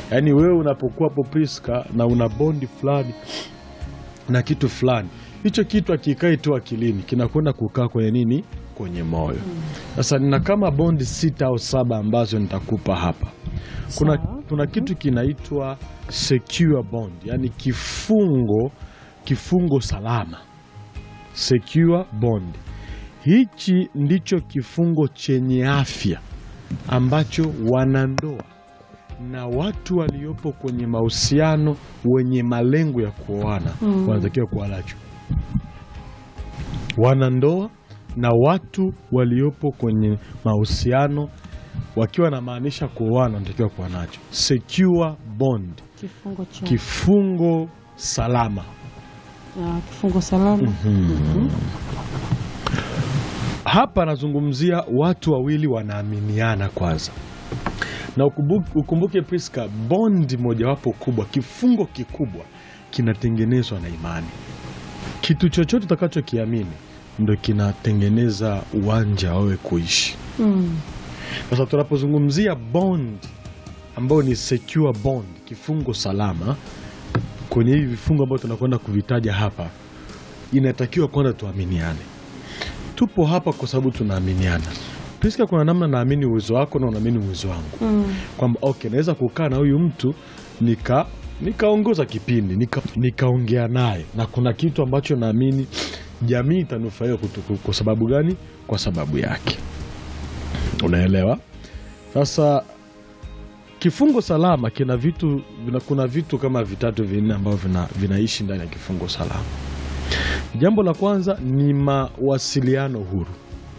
yaani wewe unapokuwa hapo Priska na una bondi fulani na kitu fulani, hicho kitu akikai tu akilini kinakwenda kukaa kwenye nini, kwenye moyo. Sasa nina kama bondi sita au saba ambazo nitakupa hapa. Kuna, Sawa. kuna kitu kinaitwa secure bond, yani kifungo kifungo salama secure bond. Hichi ndicho kifungo chenye afya ambacho wanandoa na watu waliopo kwenye mahusiano wenye malengo ya kuoana Mm. wanatakiwa kuwa nacho. Wanandoa na watu waliopo kwenye mahusiano wakiwa wanamaanisha kuoana wanatakiwa kuwa nacho secure bond, Kifungo cha kifungo salama. ah, kifungo salama. Hapa anazungumzia watu wawili wanaaminiana kwanza, na ukumbuke, ukumbuke Priska, bondi mojawapo kubwa, kifungo kikubwa kinatengenezwa na imani. Kitu chochote utakachokiamini ndo kinatengeneza uwanja wawe kuishi. Mm. Sasa tunapozungumzia bond ambayo ni secure bond, kifungo salama, kwenye hivi vifungo ambavyo tunakwenda kuvitaja hapa, inatakiwa kwanza tuaminiane. Tupo hapa kwa sababu tunaaminiana. Priska, kuna namna naamini uwezo wako na unaamini uwezo wangu, Mm. kwamba okay, naweza kukaa na huyu mtu nika nikaongoza kipindi nika- nikaongea naye, na kuna kitu ambacho naamini jamii itanufaika kutu- kwa sababu gani? Kwa sababu yake. Unaelewa? Sasa kifungo salama kina vitu vina, kuna vitu kama vitatu vinne ambavyo vina, vinaishi ndani ya kifungo salama. Jambo la kwanza ni mawasiliano huru.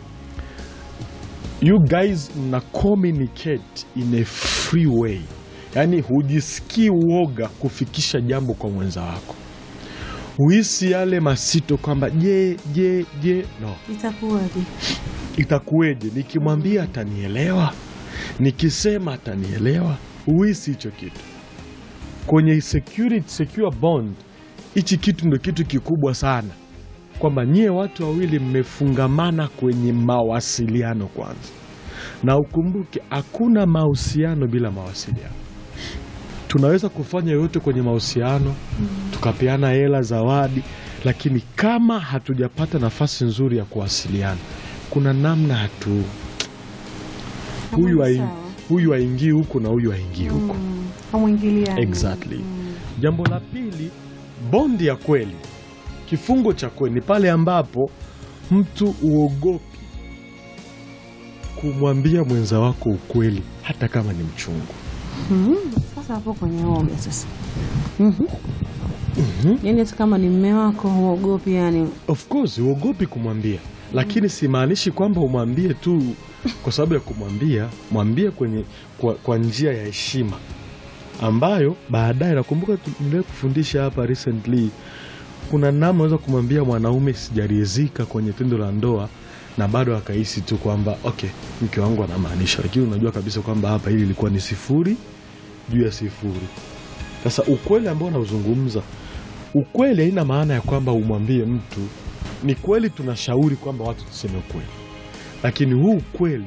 You guys mna communicate in a free way, yaani hujisikii uoga kufikisha jambo kwa mwenza wako, huhisi yale masito kwamba je je je, no Itakuwaje? itakuweje nikimwambia atanielewa, nikisema atanielewa. Huhisi hicho kitu kwenye security, secure bond. Hichi kitu ndio kitu kikubwa sana, kwamba nyie watu wawili mmefungamana kwenye mawasiliano kwanza, na ukumbuke hakuna mahusiano bila mawasiliano. Tunaweza kufanya yote kwenye mahusiano, tukapeana hela, zawadi, lakini kama hatujapata nafasi nzuri ya kuwasiliana, kuna namna hatu huyu Hamwi haing- sawa. huyu haingii huku na huyu haingii huku. Mm. Hamwingiliani. Exactly. Jambo la pili, bondi ya kweli, kifungo cha kweli ni pale ambapo mtu uogopi kumwambia mwenza wako ukweli hata kama ni mchungu. Mhm. Sasa hapo kwenye oga sasa. Mhm. Yaani hata kama ni mme wako huogopi yani. Of course uogopi kumwambia, lakini simaanishi kwamba umwambie tu kwa sababu ya kumwambia. Mwambie kwenye kwa, kwa njia ya heshima ambayo baadaye, nakumbuka tuliwahi kufundisha hapa recently, kuna namna unaweza kumwambia mwanaume sijaridhika kwenye tendo la ndoa na bado akahisi tu kwamba okay, mke wangu anamaanisha, lakini unajua kabisa kwamba hapa hili ilikuwa ni sifuri juu ya sifuri. Sasa ukweli ambao unauzungumza ukweli haina maana ya kwamba umwambie mtu. Ni kweli tunashauri kwamba watu tuseme ukweli, lakini huu ukweli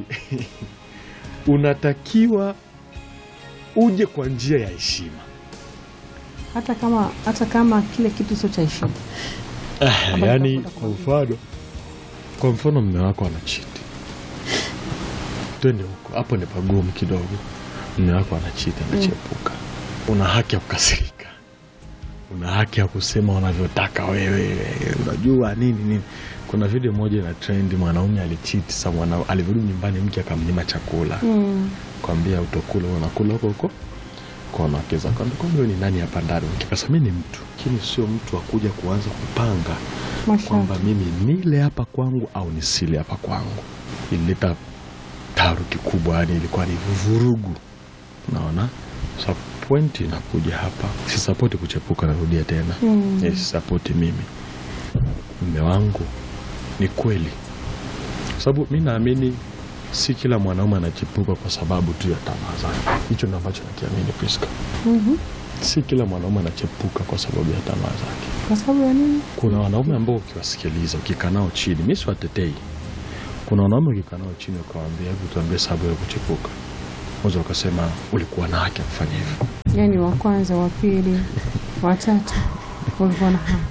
unatakiwa uje kwa njia ya heshima. Hata kama hata kama kile kitu sio cha heshima. Kama Yaani, tutakwenda kwa mfano, kwa mfano mme wako anachiti, twende huko, hapo ni pagumu kidogo. Mme wako anachiti, anachepuka, una haki ya kukasirika, una haki ya kusema unavyotaka wewe, unajua nini nini. Kuna video moja ina trend, mwanaume alichiti, sa mwana alivyorudi nyumbani mke akamnyima chakula Mm. kwambia utokula unakula huko huko kwa wanawake zako. Kwambia, kwani wewe ni nani hapa ndani? Kikasa mimi ni mtu, lakini sio mtu wa kuja kuanza kupanga kwamba Mashallah. mimi nile hapa kwangu au nisile hapa kwangu. Ilileta taharuki kubwa, yani ilikuwa ni vurugu. Unaona, sa pointi inakuja hapa, sisapoti kuchepuka. Narudia tena Mm. Eh, sisapoti mimi mme wangu, ni kweli, kwa sababu mi naamini si kila mwanaume anachepuka kwa sababu tu ya tamaa zake. Hicho ndo ambacho nakiamini Priska. Mhm. Si kila mwanaume anachepuka kwa sababu ya tamaa zake. Kwa sababu ya nini? Kuna wanaume ambao ukiwasikiliza, ukikaa nao chini, mi siwatetei. Kuna wanaume ukikaa nao chini ukawaambia, hebu tuambie sababu ya kuchepuka, moja wakasema ulikuwa na haki ya kufanya hivyo. Yaani wa kwanza, wa pili, wa tatu ulikuwa na hamu.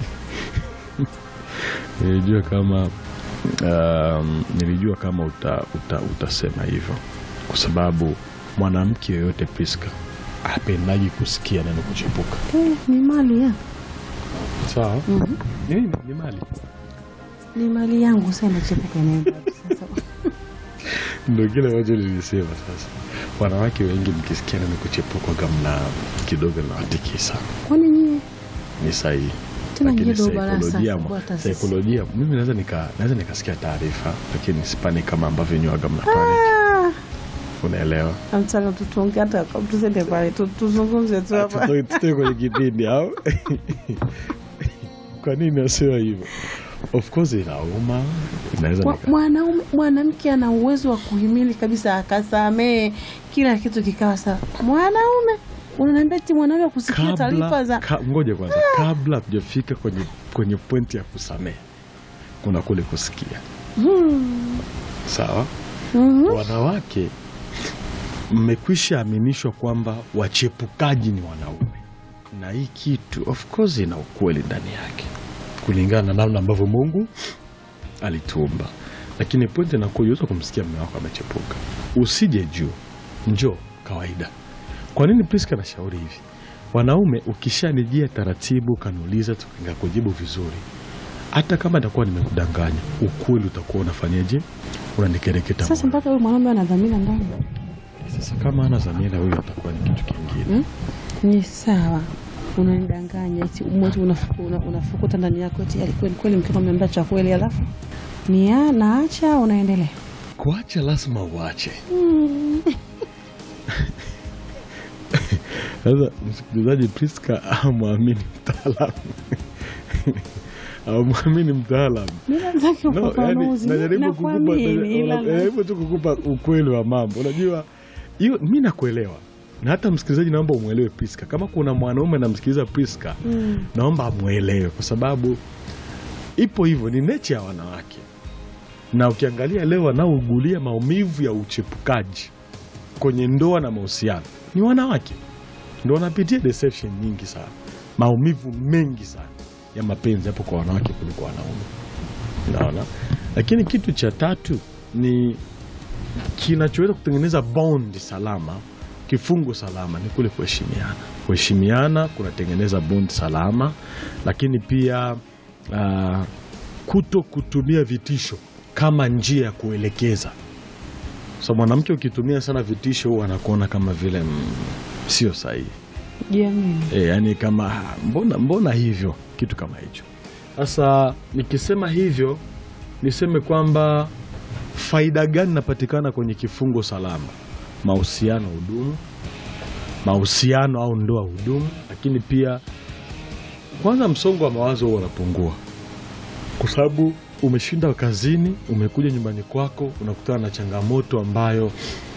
nilijua kama um, nilijua kama uta, uta, utasema hivyo kwa sababu mwanamke yoyote Priska apendaji kusikia neno kuchepuka. Eh, ni mali ya Sawa, Mhm. ni, ni mali ni mali yangu sasa, inachepuka inaenda sasa. ndo kile ambacho nilisema. Sasa wanawake wengi mkisikia neno kuchepuka gamna kidogo nawatikisa, Kwani nyie ni sahihi tena lakini nyie ndo barasa saikolojia, kubwa hata sisi. saikolojia mimi naweza nika naweza nikasikia taarifa lakini sipani kama ambavyo nywaga mna panic, Ah, unaelewa? Nataka tutonge hata tusende pale tu- tuzungumze tu hapa. Tutoe- tutoe kwenye kipindi au kwa nini nasema hivyo? Of course inauma, inaweza Mwa- nika Mwanaume mwanamke ana uwezo wa kuhimili kabisa, akasamee kila kitu kikawa sawa. Mwanaume unaniambia eti mwanaume kusikia taarifa kabla za ka, ngoja kwanza, kabla hatujafika kwenye kwenye pointi ya kusamehe, kuna kule kusikia. Hmm. Sawa, Mhm. wanawake mmekwisha aminishwa kwamba wachepukaji ni wanaume, na hii kitu of course ina ukweli ndani yake kulingana na namna ambavyo Mungu alituumba, lakini pointi inakuwa uweza kumsikia mume wako amechepuka, usije juu, njoo kawaida. Kwa nini Priska nashauri hivi? Wanaume, ukishanijia taratibu, kaniuliza, tukakujibu vizuri, hata kama nitakuwa nimekudanganya, ukweli utakuwa unafanyaje? Unanikereketa Sasa moyo. mpaka huyu mwanaume ana dhamira ndani Sasa kama ana dhamira, huyo atakuwa ni kitu kingine. Hmm? ni sawa, unanidanganya eti mmoja unafuku- una- unafukuta ndani yako eti alikweli kweli mkeo ameambia cha kweli, alafu ni ya- naacha unaendelea Kuacha lazima uache. Hmm. Sasa msikilizaji, Priska amwamini mtaalamu amwamini mtaalamu Mimi nataka No, yani, ufafanuzi. najaribu kukupa Nakuamini, ila- najaribu tu kukupa ukweli wa mambo. Unajua hiyo, mi nakuelewa na hata msikilizaji, naomba umwelewe Priska. Kama kuna mwanaume anamsikiliza Priska, Mm. naomba amwelewe, kwa sababu ipo hivyo, ni nature ya wanawake, na ukiangalia leo wanaougulia maumivu ya uchepukaji kwenye ndoa na mahusiano ni wanawake, ndo wanapitia deception nyingi sana, maumivu mengi sana ya mapenzi hapo kwa wanawake kuliko wanaume, naona. Lakini kitu cha tatu ni kinachoweza kutengeneza bond salama, kifungo salama ni kule kuheshimiana. Kuheshimiana kunatengeneza bond salama, lakini pia ah, kuto kutumia vitisho kama njia ya kuelekeza. So mwanamke ukitumia sana vitisho, huwa anakuona kama vile mm, sio sahihi. Jiamini. E, yani kama "Ah, mbona, mbona hivyo kitu kama hicho. Sasa nikisema hivyo niseme kwamba faida gani inapatikana kwenye kifungo salama? Mahusiano hudumu, mahusiano au ndoa hudumu, lakini pia kwanza msongo wa mawazo huwa unapungua, kwa sababu umeshinda kazini, umekuja nyumbani kwako, unakutana na changamoto ambayo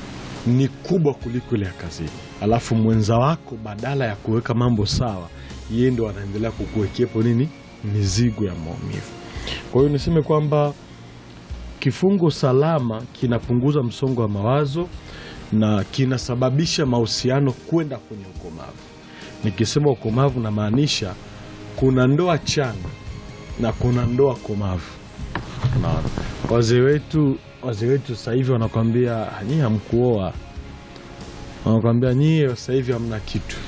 ni kubwa kuliko ile ya kazini, alafu mwenza wako badala ya kuweka mambo sawa, yeye ndo anaendelea kukuwekepo nini, mizigo ya maumivu. Kwa hiyo niseme kwamba kifungo salama kinapunguza msongo wa mawazo na kinasababisha mahusiano kwenda kwenye ukomavu. Nikisema ukomavu, namaanisha kuna ndoa changa na kuna ndoa komavu. Unaona, wazee wetu wazee wetu sasa hivi wanakwambia nyie hamkuoa, wanakwambia nyie sasa hivi hamna kitu,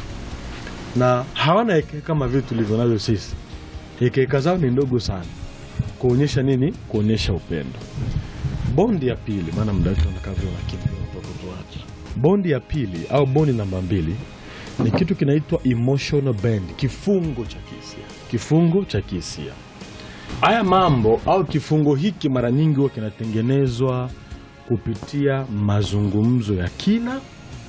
na hawana hekeka kama vile tulivyo navyo sisi. Hekeka zao ni ndogo sana, kuonyesha nini? Kuonyesha upendo. Bondi ya pili, maana muda wetu unakaa vile unakimbia kutoka tuache. Bondi ya pili au bondi namba mbili ni kitu kinaitwa emotional bond, kifungo cha kihisia. Kifungo cha kihisia. Haya mambo au kifungo hiki mara nyingi huwa kinatengenezwa kupitia mazungumzo ya kina,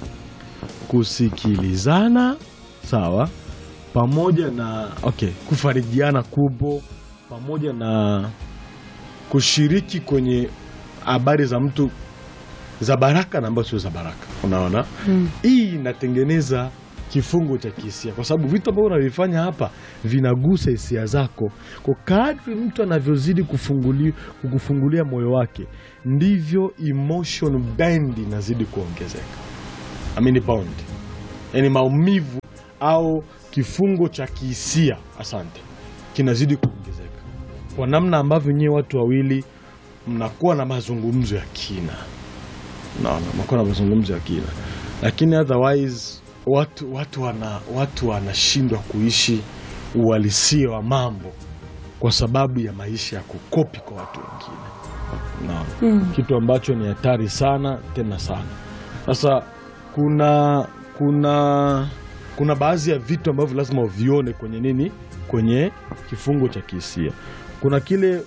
kusikilizana, sawa, pamoja na okay, kufarijiana kupo, pamoja na kushiriki kwenye habari za mtu za baraka na ambazo sio za baraka. Unaona, Mm. hii inatengeneza kifungo cha kihisia, kwa sababu vitu ambavyo unavifanya hapa vinagusa hisia zako. Kwa kadri mtu anavyozidi kufunguli, kukufungulia moyo wake, ndivyo emotion band inazidi kuongezeka. I mean bond yaani maumivu au kifungo cha kihisia, asante, kinazidi kuongezeka kwa namna ambavyo nyewe watu wawili mnakuwa na mazungumzo ya kina, naona mnakuwa na mazungumzo ya kina, lakini otherwise watu watu wana watu wanashindwa kuishi uhalisia wa mambo kwa sababu ya maisha ya kukopi kwa watu wengine, naona Mm. kitu ambacho ni hatari sana tena sana. Sasa kuna kuna kuna baadhi ya vitu ambavyo lazima uvione kwenye nini, kwenye kifungo cha kihisia. Kuna kile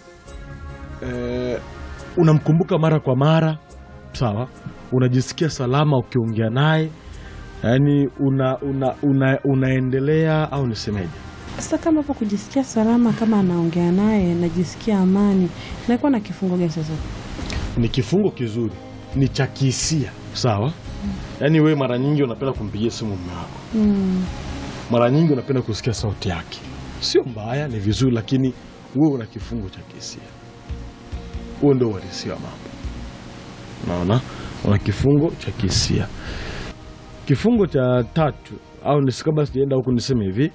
eh, unamkumbuka mara kwa mara, sawa, unajisikia salama ukiongea naye, yaani una, una, una, unaendelea au nisemeje Sasa kama hapo kujisikia salama, kama anaongea naye najisikia amani, nakuwa na kifungo gani sasa? ni kifungo kizuri, ni cha kihisia sawa. Yaani wewe mara nyingi unapenda kumpigia simu mume wako, Mm. mara nyingi unapenda kusikia sauti yake. Sio mbaya, ni vizuri, lakini wewe una kifungo cha kihisia. Huo ndio uhalisia wa mambo, naona una kifungo cha kihisia. Kifungo cha tatu au nisi- kabla sijaenda huku niseme hivi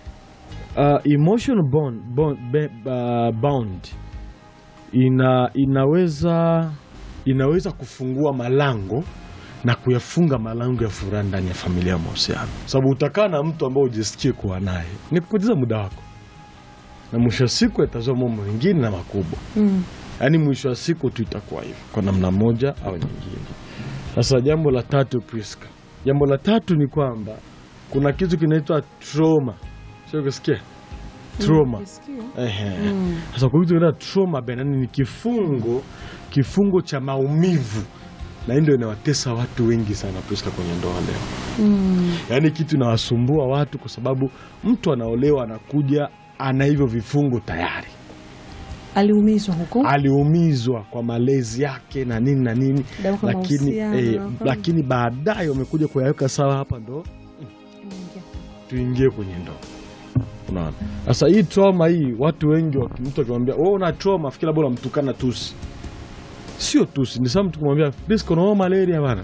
uh, emotional bond, bond, be, uh, bound ina, inaweza inaweza kufungua malango na kuyafunga malango ya furaha ndani ya familia ya mahusiano, sababu utakaa na mtu ambao ujisikie kuwa naye ni kupoteza muda wako, na mwisho wa siku yatazua mambo mengine na makubwa. Mm. Yaani mwisho wa siku tu itakuwa hivyo kwa namna moja au nyingine. Sasa jambo la tatu, Priska, jambo la tatu ni kwamba kuna kitu kinaitwa trauma, sio kusikia trauma Nisikia? Ehe. Mm. Sasa kwa vitu vinaitwa trauma benani ni kifungo kifungo cha maumivu, na hii ndio inawatesa watu wengi sana Priska kwenye ndoa leo. Mm. Yaani kitu inawasumbua watu kwa sababu mtu anaolewa anakuja ana hivyo vifungo tayari, Aliumizwa huko aliumizwa kwa malezi yake na nini na nini, Dawa kwa lakini, mahusiano, eh, dawa kwa- lakini baadaye wamekuja kuyaweka sawa. Hapa ndo tuingie kwenye ndoa. Unaona, sasa hii trauma hii, watu wengi waki- mtu akimwambia wewe una trauma, fikiri labda unamtukana tusi. Sio tusi, ni saa mtu kumwambia Priska, unaona malaria bana,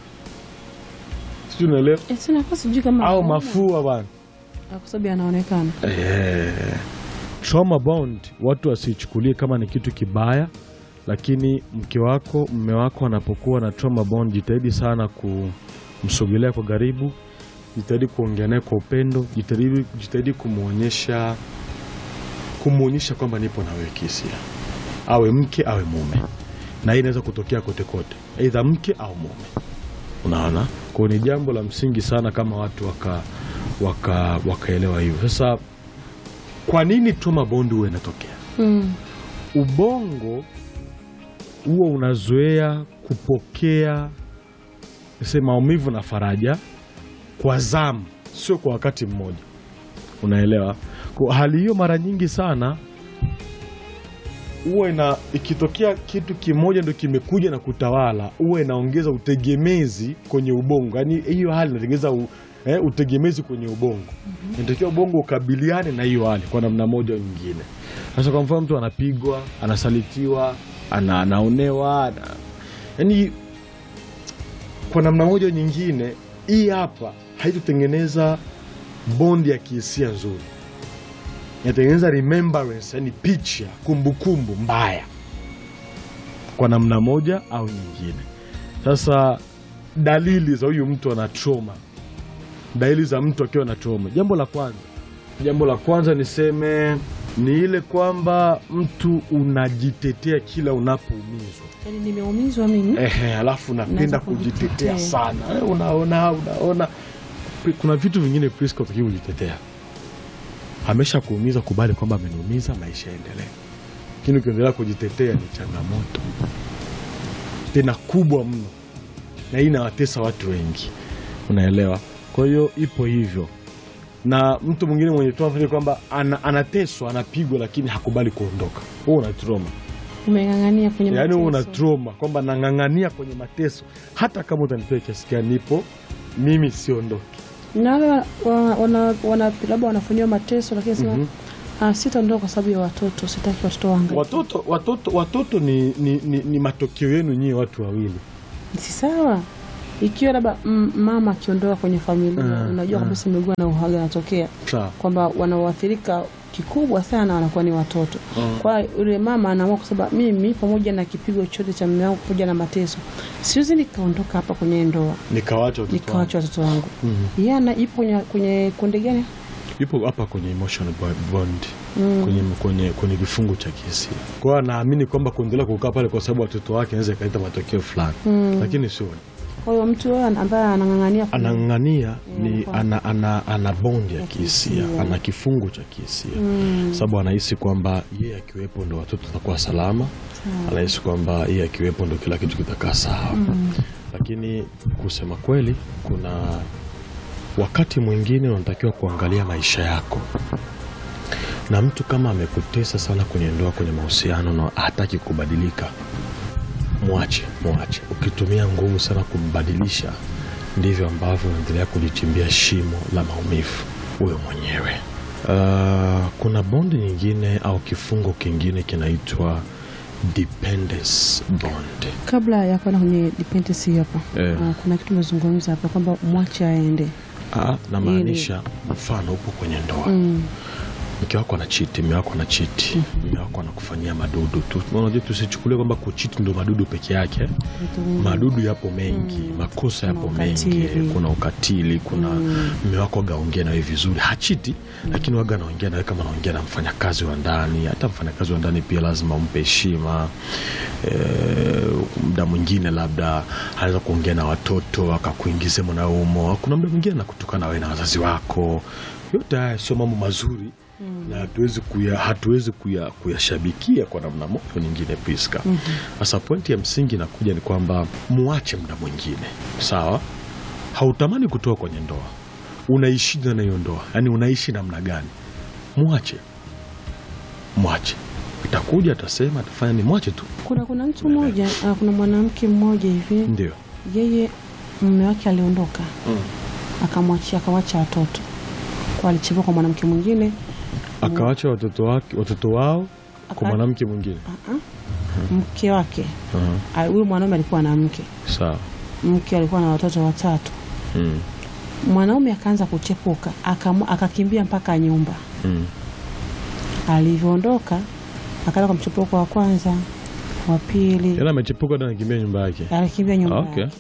sijui unaelewa, Eh, sina kwa sijui kama au anaona. mafua bana Ah, kwa sababu anaonekana Eh, trauma bond watu wasichukulie kama ni kitu kibaya, lakini mke wako mme wako anapokuwa na trauma bond, jitahidi sana kumsogelea kwa karibu, jitahidi kuongea naye kwa upendo, jitahidi, jitahidi kumwonyesha kumwonyesha kwamba nipo na wewe kihisia, awe mke awe mume, na hii inaweza kutokea kote kote, aidha mke au mume. Unaona, kwa ni jambo la msingi sana kama watu waka waka wakaelewa hivyo. Sasa kwa nini trauma bond huwa inatokea? mm. Ubongo huwa unazoea kupokea se maumivu na faraja kwa zamu, sio kwa wakati mmoja. Unaelewa? Kwa hali hiyo, mara nyingi sana huwa ina ikitokea kitu kimoja ndo kimekuja na kutawala, huwa inaongeza utegemezi kwenye ubongo. Yaani hiyo hali inatengeneza u, eh, utegemezi kwenye ubongo. Inatakiwa ubongo ukabiliane na hiyo hali kwa namna moja au nyingine. Sasa kwa mfano mtu anapigwa, anasalitiwa, ana, anaonewa, ana, yaani kwa namna moja au nyingine, hii hapa haitotengeneza bondi ya kihisia nzuri inatengeneza remembrance, yani picha, kumbukumbu mbaya kwa namna moja au nyingine. Sasa dalili za huyu mtu ana trauma, dalili za mtu akiwa na trauma, jambo la kwanza, jambo la kwanza niseme ni ile kwamba mtu unajitetea kila unapoumizwa. Yaani nimeumizwa mimi Ehe, alafu unapenda Unaanza kujitetea kujitetea. sana. Eh, Unaona, unaona kuna vitu vingine Priska utakiwa kujitetea. Amesha kuumiza, kubali kwamba ameniumiza, maisha yaendelee. Lakini ukiendelea kujitetea ni changamoto tena kubwa mno, na hii inawatesa watu wengi, unaelewa? Kwa hiyo ipo hivyo, na mtu mwingine mwenye trauma ni kwamba ana, anateswa, anapigwa, lakini hakubali kuondoka. Huo una trauma umeng'ang'ania kwenye yaani wewe una mateso. trauma kwamba nang'ang'ania kwenye mateso, hata kama utanipea kiasi gani, nipo mimi siondoki. na wale wa- wa- wana- wana- labda wanafanyiwa mateso lakini sema Mhm. ah, sitaondoka kwa sababu ya watoto, sitaki watoto wangu. Watoto, watoto, watoto ni, ni, ni, ni matokeo yenu nyie watu wawili. Si sawa? ikiwa labda mm, mama akiondoka kwenye familia Mm, unajua mm. kabisa miguu na uhaga anatokea sawa kwamba wanaoathirika kikubwa sana wanakuwa ni watoto Mm. kwa hiyo yule mama anaamua kusema mimi pamoja na kipigo chote cha mume wangu pamoja na mateso siwezi nikaondoka hapa kwenye ndoa nikawacha watoto wangu. nikawacha watoto wangu Mhm. yeye ana ipo kwenye, kwenye kundi gani yupo hapa kwenye emotional bo- bond Mm. kwenye, kwenye, kwenye kifungu cha kihisia kwa hiyo anaamini kwamba kuendelea kukaa pale kwa sababu watoto wake anaweza ikaleta matokeo fulani Mm. lakini sio kwa hiyo mtu huyo ambaye anang'ang'ania kwenye- anang'ang'ania ni anakuwa- ana, ana, ana bondi ya Ya kihisia kihisia. ana kifungu cha kihisia Mm. sababu anahisi kwamba yeye akiwepo ndo watoto watakuwa salama anahisi kwamba yeye akiwepo ndo kila kitu kitakaa sawa lakini kusema kweli kuna wakati mwingine unatakiwa kuangalia maisha yako na mtu kama amekutesa sana kwenye ndoa kwenye mahusiano na hataki kubadilika mwache mwache ukitumia nguvu sana kumbadilisha ndivyo ambavyo unaendelea kujichimbia shimo la maumivu huyo mwenyewe uh, kuna bondi nyingine au kifungo kingine kinaitwa dependence bond kabla ya kwenda kwenye dependency hapa Eh. ah, kuna kitu umezungumza hapa kwamba mwache aende Ah, namaanisha mfano upo kwenye ndoa mm. mke wako anachiti mme wako anachiti mme wako anakufanyia madudu tu unajua tusichukulie kwamba kuchiti ndo madudu peke yake vitu vingi. madudu yapo mengi makosa yapo Kuna mengi ukatili. kuna ukatili kuna mme wako agaongea nawe vizuri hachiti lakini waga anaongea nawe kama anaongea na mfanyakazi wa ndani hata mfanyakazi wa ndani pia lazima umpe heshima e, mda mwingine labda anaweza kuongea na watoto akakuingize mwanaumo kuna mda mwingine anakutukana wewe na wazazi wako yote haya sio mambo mazuri na hatuwezi kuya, hatuwezi kuya, kuyashabikia kwa namna moja au nyingine Priska. Sasa pointi ya msingi inakuja ni kwamba muache muda mwingine, sawa. Hautamani kutoka kwenye ndoa, unaishi na hiyo ndoa, yaani unaishi namna gani? Mwache, mwache, itakuja atasema, atafanya ni mwache tu, kuna kuna mtu mmoja ah, kuna mwanamke mmoja hivi ndio yeye mume wake aliondoka akamwachia akawacha watoto kwa alichukua kwa mwanamke mwingine akawacha watoto wake watoto wao kwa Aka- mwanamke mwingine. Ah, ah. mke wake Aha, ah, huyu mwanaume alikuwa na mke sawa. mke alikuwa na watoto watatu Mm, mwanaume akaanza kuchepuka akamu- akakimbia mpaka nyumba mm. alivyoondoka akaenda kwa mchepuko wa kwanza wa pili Yaani amechepuka hata anakimbia nyumba yake. alikimbia nyumba Okay. yake.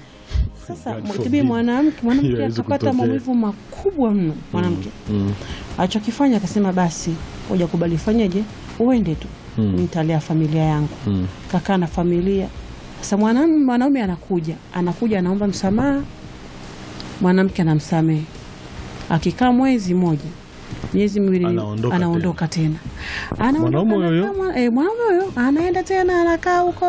Sasa God tibi forbid. mwanamke Hiyo mwanamke haiwezi akapata kutokea. maumivu makubwa mno mwanamke Mm, alichokifanya akasema basi hoja kubali fanyeje uende tu Mm. nitalea familia yangu mm. kakaa na familia sasa mwanaume mwanaume anakuja anakuja anaomba msamaha mwanamke anamsamehe akikaa mwezi mmoja miezi miwili Anaondoka anaondoka tena Anaondoka, Mwanaume huyo? anakaa mwa- eh, mwanaume huyo anaenda tena anakaa huko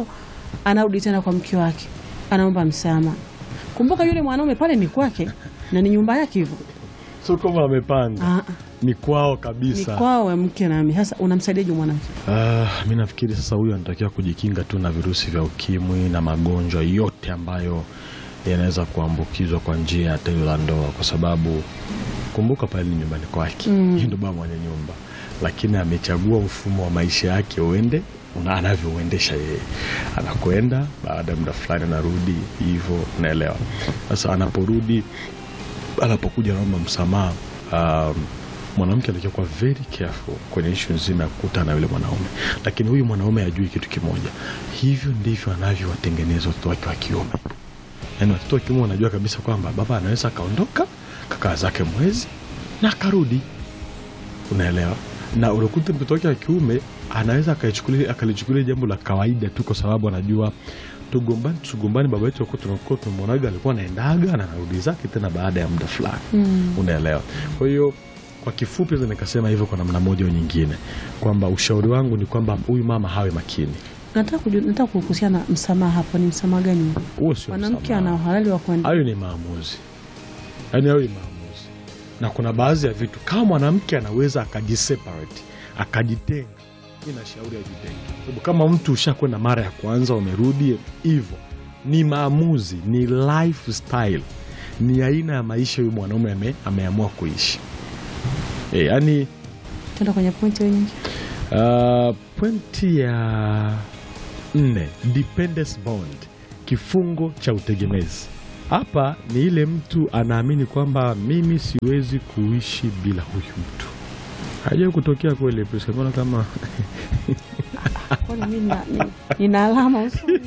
anarudi tena kwa mke wake anaomba msamaha kumbuka yule mwanaume pale ni kwake na ni nyumba yake hivyo Sio kama amepanga, Ah, ah. ni kwao ni kabisa. kwao we mke nami sasa unamsaidiaje mwanamke Ah, mi nafikiri sasa huyu anatakiwa kujikinga tu na virusi vya ukimwi na magonjwa yote ambayo yanaweza kuambukizwa kwa njia ya tendo la ndoa, kwa sababu kumbuka pale ni nyumbani kwake, Mm. mm. ndo baba mwenye nyumba, lakini amechagua mfumo wa maisha yake uende una- anavyouendesha yeye, anakwenda baada ya muda fulani anarudi hivyo, unaelewa. Sasa anaporudi anapokuja naomba msamaha um, mwanamke anatakiwa kuwa very careful kwenye ishu nzima ya kukutana na yule mwanaume, lakini huyu mwanaume ajui kitu kimoja, hivyo ndivyo anavyowatengeneza watoto wake wa kiume. Yaani watoto wa kiume wanajua kabisa kwamba baba anaweza akaondoka kakaa zake mwezi na akarudi, unaelewa. Na unakuta mtoto wake wa kiume anaweza akalichukulia akalichukulia jambo la kawaida tu, kwa sababu anajua tugombani tugombani, baba yetu akuwa tunakuwa tumemwonaga alikuwa anaendaga na anarudi zake tena baada ya muda fulani mm. unaelewa. Kwa hiyo kwa kifupi, naweza nikasema hivyo kwa namna moja au nyingine, kwamba ushauri wangu ni kwamba huyu mama hawe makini. nataka kujua- nataka kuhusiana na msamaha hapo ni msamaha gani Huo sio mwanamke msamaha. ana uhalali wa kuenda hayo ni maamuzi, yaani hayo ni maamuzi, na kuna baadhi ya vitu kama mwanamke anaweza akajiseparate akajitenga, mi nashauri ajitenge, sababu kama mtu ushakwenda mara ya kwanza umerudi hivyo, ni maamuzi, ni lifestyle, ni aina ya maisha huyu mwanaume ame, ameamua kuishi e, yaani tenda kwenye pointi hiyo nyingi Uh, pointi ya nne dependence bond kifungo cha utegemezi. Hapa ni ile mtu anaamini kwamba mimi siwezi kuishi bila huyu mtu. Haijawahi kutokea kweli, Priska? Mbona kama Kwani mimi nina- ni- nina alama usoni?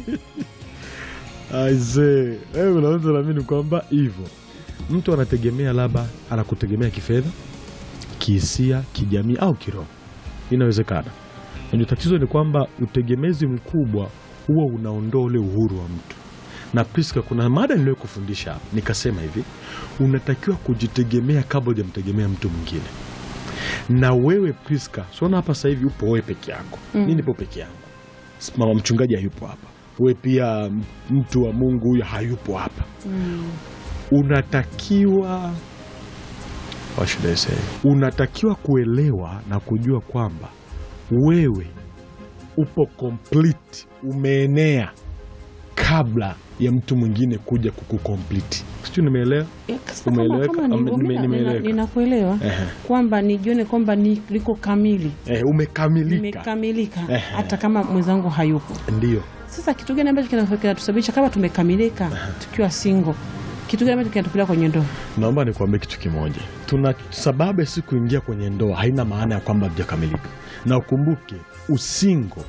aisee, wewe unaweza naamini kwamba hivyo mtu anategemea, labda anakutegemea kifedha, kihisia, kijamii au kiroho. Inawezekana. Ndio tatizo ni kwamba utegemezi mkubwa huwa unaondoa ule uhuru wa mtu. Na Priska, kuna mada niliyo kufundisha hapa, nikasema hivi, unatakiwa kujitegemea kabla hujamtegemea mtu mwingine. Na wewe Priska, siona hapa sasa hivi upo wewe peke yako, Mm. mi nipo peke yangu, mama mchungaji hayupo hapa, wewe pia mtu wa Mungu huyo hayupo hapa. Mm. Unatakiwa What should I say? unatakiwa kuelewa na kujua kwamba wewe upo complete, umeenea kabla ya mtu mwingine kuja kukukomplete. Sijui nimeelewa? Eh, sasa kama- Umeeleweka? kama ni- Ame- nime- nina- nimeeleweka. nina- Ninakuelewa Ehe. kwamba nijione kwamba ni- liko kamili, Eh, umekamilika. nimekamilika Ehe. hata kama mwenzangu hayupo. Ndio. Sasa kitu gani ambacho kina- kinatusababisha kama tumekamilika tukiwa single? Kitu gani ambacho kinatupeleka kwenye ndoa? Naomba nikuambie kitu kimoja. Tuna sababu ya si kuingia kwenye ndoa haina maana ya kwamba hatujakamilika, na ukumbuke usingo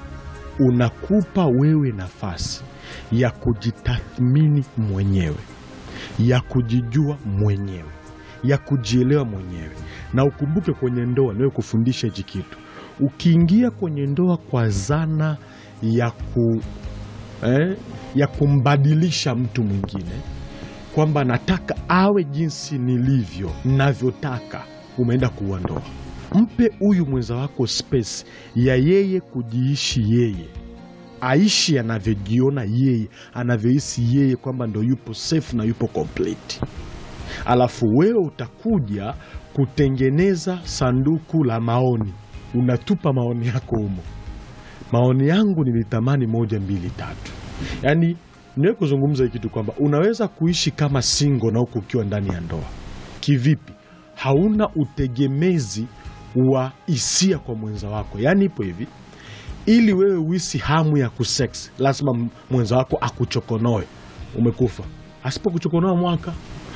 unakupa wewe nafasi ya kujitathmini mwenyewe, ya kujijua mwenyewe, ya kujielewa mwenyewe. Na ukumbuke kwenye ndoa, niwe kufundisha hichi kitu, ukiingia kwenye ndoa kwa zana ya, ku, eh, ya kumbadilisha mtu mwingine kwamba nataka awe jinsi nilivyo navyotaka, umeenda kuua ndoa. Mpe huyu mwenza wako space ya yeye kujiishi yeye, aishi anavyojiona yeye, anavyohisi yeye kwamba ndo yupo safe na yupo complete. Alafu wewe utakuja kutengeneza sanduku la maoni, unatupa maoni yako humo maoni yangu nilitamani moja mbili tatu. Yaani niwe kuzungumza hii kitu kwamba unaweza kuishi kama singo na huku ukiwa ndani ya ndoa. Kivipi? Hauna utegemezi wa hisia kwa mwenza wako. Yaani ipo hivi, ili wewe uisi hamu ya kusex, lazima m- mwenza wako akuchokonoe. Umekufa. Asipokuchokonoa mwaka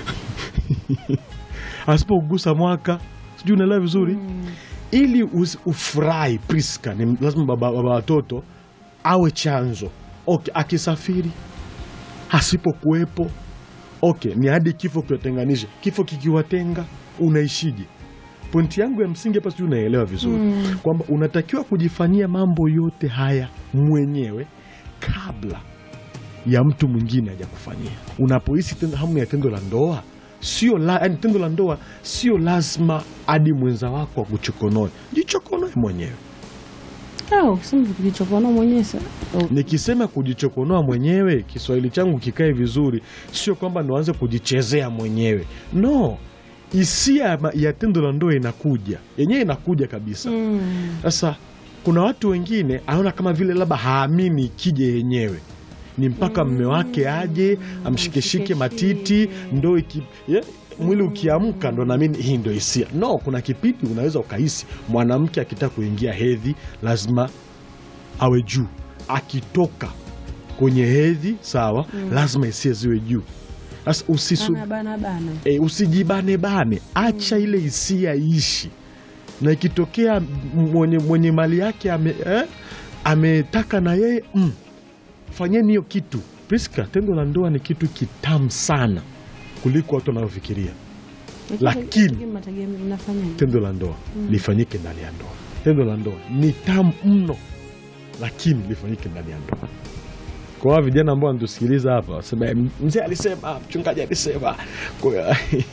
asipokugusa mwaka, sijui unaelewa vizuri ili us- ufurahi Priska, ni lazima baba baba watoto awe chanzo. Okay, akisafiri asipokuwepo, okay, ni hadi kifo kiwatenganisha. Kifo kikiwatenga, unaishije? Pointi yangu ya msingi hapa, sijui unaelewa vizuri kwamba unatakiwa kujifanyia mambo yote haya mwenyewe kabla ya mtu mwingine hajakufanyia. Unapohisi tendo- hamu ya tendo la ndoa sio la, yani tendo la ndoa sio lazima hadi mwenza wako akuchokonoe, jichokonoe mwenyewe. Au kusema kujichokonoa mwenyewe sa- oh, Nikisema kujichokonoa mwenyewe, Kiswahili changu kikae vizuri, sio kwamba nianze kujichezea mwenyewe. No, hisia ya ma- ya tendo la ndoa inakuja yenyewe, inakuja kabisa. mm. Sasa kuna watu wengine anaona kama vile labda haamini ikija yenyewe ni mpaka mme wake aje amshikeshike matiti ndo iki, yeah, mwili ukiamka ndo naamini hii ndo hisia. No, kuna kipindi unaweza ukahisi mwanamke akitaka kuingia hedhi lazima awe juu, akitoka kwenye hedhi sawa, lazima hisia ziwe juu. Sasa usisu, Bana, bana, bana. e, usijibanebane, acha ile hisia iishi, na ikitokea m- mwenye, mwenye mali yake ame, eh, ametaka na yeye mm, fanyeni hiyo kitu. Priska, tendo la ndoa ni kitu kitamu sana kuliko watu wanavyofikiria. Lakini- Lakini mategemeo mnafanyaje? Tendo la ndoa lifanyike ndani ya ndoa. Tendo la ndoa ni tamu mno, lakini lifanyike ndani ya ndoa. Kwa hao vijana ambao wanatusikiliza hapa wasema "Eh, mzee alisema, mchungaji alisema. Kwa hiyo-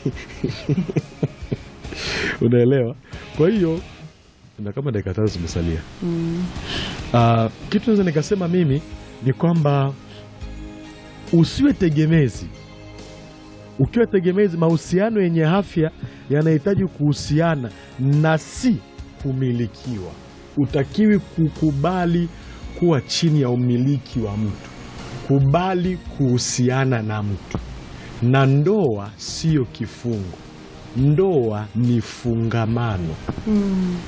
unaelewa? Kwa hiyo na kama dakika tatu zimesalia. Ah, kitu naweza nikasema mimi ni kwamba usiwe tegemezi. Ukiwa tegemezi, mahusiano yenye afya yanahitaji kuhusiana na si kumilikiwa. Utakiwi kukubali kuwa chini ya umiliki wa mtu, kubali kuhusiana na mtu. Na ndoa siyo kifungo, ndoa ni fungamano Mm.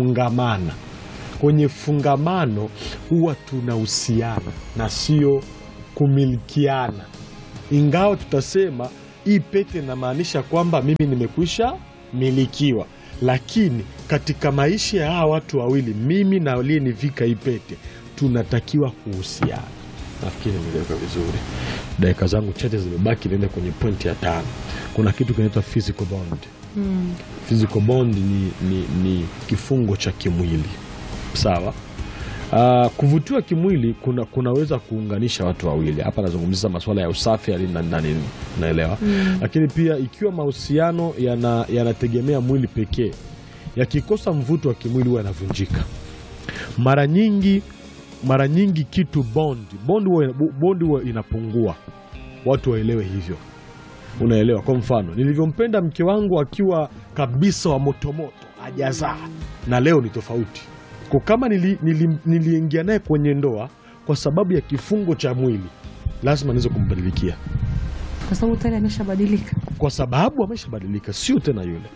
tunafungamana kwenye fungamano huwa tunahusiana na sio kumilikiana, ingawa tutasema hii pete inamaanisha kwamba mimi nimekwisha milikiwa, lakini katika maisha ya hawa watu wawili, mimi na aliyenivika hii pete tunatakiwa kuhusiana. Nafikiri nimeleweka vizuri. Dakika zangu chache zimebaki, niende kwenye pointi ya tano. Kuna kitu kinaitwa physical bond. Physical bond ni, ni, ni kifungo cha kimwili sawa. Uh, kuvutiwa kimwili kuna, kunaweza kuunganisha watu wawili. Hapa nazungumzia masuala ya usafi ali na nani, naelewa lakini pia ikiwa mahusiano yana- yanategemea mwili pekee, yakikosa mvuto wa kimwili huwa yanavunjika mara nyingi. Mara nyingi kitu bond bond huwa bond huwa inapungua, watu waelewe hivyo. Unaelewa? Kwa mfano nilivyompenda mke wangu akiwa kabisa wa motomoto hajazaa, na leo ni tofauti. Kwa kama nili, nili, niliingia naye kwenye ndoa kwa sababu ya kifungo cha mwili, lazima niweze kumbadilikia kwa sababu tayari ameshabadilika. kwa sababu ameshabadilika, sio tena yule,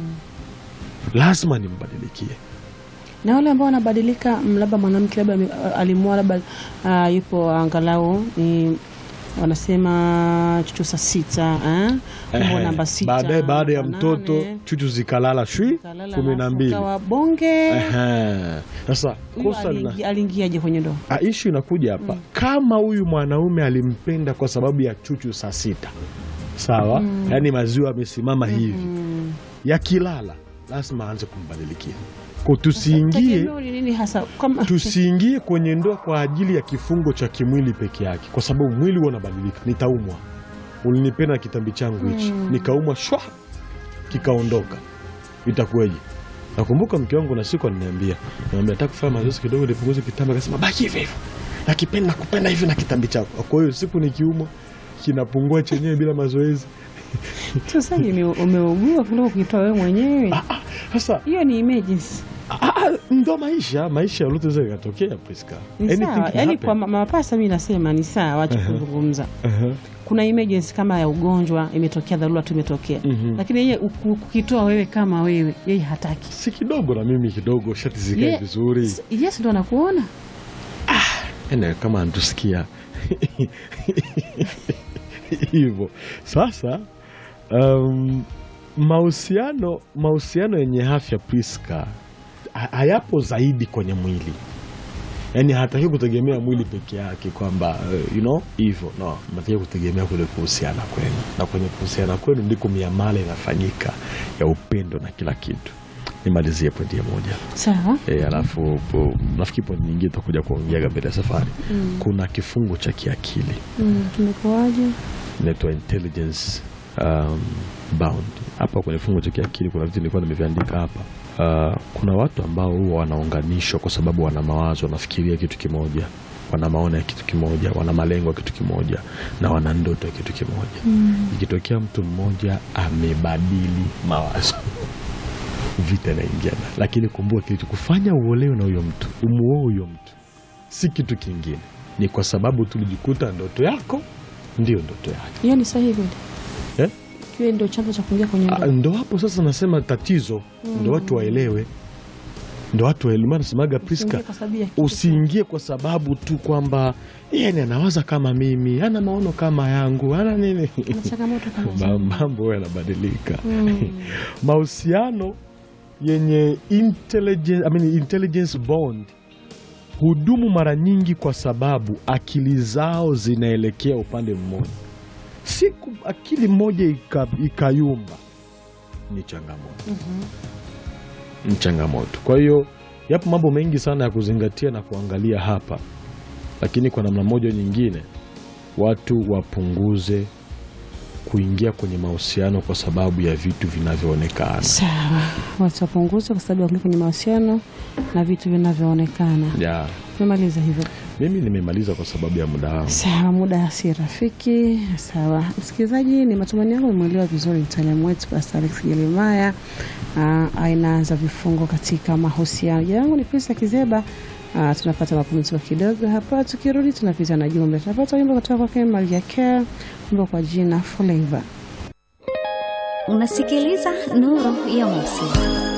lazima nimbadilikie. Na wale ambao wanabadilika, mm, labda mwanamke labda ame- alimwoa labda ah, yupo angalau ni wanasema chuchu saa sita eh? Umbo Ehe, namba sita baadaye baada ya namba mtoto nane, chuchu zikalala shwi kalala kumi na alafu mbili. kawa bonge. Ehe. Sasa Huyu kosa lina aliingi- aliingiaje kwenye ndoa? Ah, ishu inakuja hapa kama huyu mwanaume alimpenda kwa sababu ya chuchu saa sita sawa, yaani maziwa amesimama hivi, yakilala lazima aanze kumbadilikia ko, tusiingie Tegemeo ni nini hasa kama tusiingie kwenye ndoa kwa ajili ya kifungo cha kimwili peke yake, kwa sababu mwili huwa unabadilika. Nitaumwa, ulinipenda na kitambi changu hichi, nikaumwa shwa, kikaondoka, itakuwaje? Nakumbuka mke wangu na siku ananiambia, naambia nataka kufanya mazoezi kidogo nipunguze kitambi, akasema baki hivyo hivyo, nakipenda nakupenda hivi na kitambi chako. Kwa hiyo siku nikiumwa kinapungua chenyewe bila mazoezi. sasa ume- umeugua kuliko kukitoa wewe mwenyewe, Ah, Sasa hiyo ni emergency. ah, ah, ndo maisha, maisha yote zaweza ikatokea Priska, Ni Anything sawa, can yani happen. kwa ma- mapasa mi nasema ni sawa, wacha kuzungumza. Aha. Kuna emergency kama ya ugonjwa imetokea, dharura tu imetokea, Mhm. lakini yeye uku- kukitoa wewe kama wewe, yeye hataki. si kidogo na mimi kidogo, shati zikae Ye- vizuri S- Yes, ndo anakuona ene kama antusikia hivyo sasa. Um, mahusiano mahusiano yenye afya Priska ha- hayapo zaidi kwenye mwili, yaani hataki kutegemea mwili peke yake kwamba uh, you know hivyo no, nataki kutegemea kule kuhusiana kwenu, na kwenye kuhusiana kwenu ndiko miamala inafanyika ya upendo na kila kitu. Nimalizie pointi ya moja. sawa. E, alafu po- nafikiri point nyingine tutakuja kuongeaga mbele ya safari. Kuna kifungo cha kiakili Mm, kimekuwaje? inaitwa intelligence um, bound. Hapa kwenye kifungo cha kiakili kuna vitu nilikuwa nimeviandika hapa. Uh, kuna watu ambao huwa wanaunganishwa kwa sababu wana mawazo, wanafikiria kitu kimoja, wana maono ya kitu kimoja, wana malengo ya kitu kimoja na wana ndoto ya kitu kimoja. Ikitokea mtu mmoja amebadili mawazo vita inaingiana, lakini kumbuka, kilichokufanya uolewe na huyo mtu, umuoe huyo mtu, si kitu kingine, ni kwa sababu tulijikuta ndoto yako ndio ndoto yake. Hiyo ni sahihi kweli? Eh? Kiwe ndio chanzo cha kuingia kwenye Ah, ndoa. Ndo hapo sasa nasema tatizo, ndo watu waelewe, ndo watu waelewe. Maana nasemaga Priska, Usiingie kwa sababu ya kitu usiingie kwa sababu tu kwamba yeye ni anawaza kama mimi, ana maono kama yangu, ana nini kuna changamoto kama Ma- hizo. mambo yanabadilika. Mm. Mahusiano yenye intelligence, I mean, intelligence bond hudumu mara nyingi kwa sababu akili zao zinaelekea upande mmoja. Siku akili moja ika- ikayumba, ni changamoto, ni changamoto. Kwa hiyo yapo mambo mengi sana ya kuzingatia na kuangalia hapa, lakini kwa namna moja nyingine watu wapunguze kuingia kwenye mahusiano kwa sababu ya vitu vinavyoonekana. Sawa, watu wapunguze kwa sababu ya kuingia kwenye mahusiano na vitu vinavyoonekana. Ya, Tumemaliza hivyo. mimi nimemaliza kwa sababu ya muda wangu. Sawa, muda si rafiki. Sawa msikilizaji, ni matumaini yangu umemwelewa vizuri mtaalamu wetu Pastor Alex Jeremiah, ah, aina za vifungo katika mahusiano. Jina langu ni Prista Kizeba. Ah, tunapata mapumziko kidogo hapa, tukirudi tunapita na jumbe. Tunapata wimbo kutoka kwake Maria Care, wimbo kwa jina Flavor. Unasikiliza Nuru ya Mosi.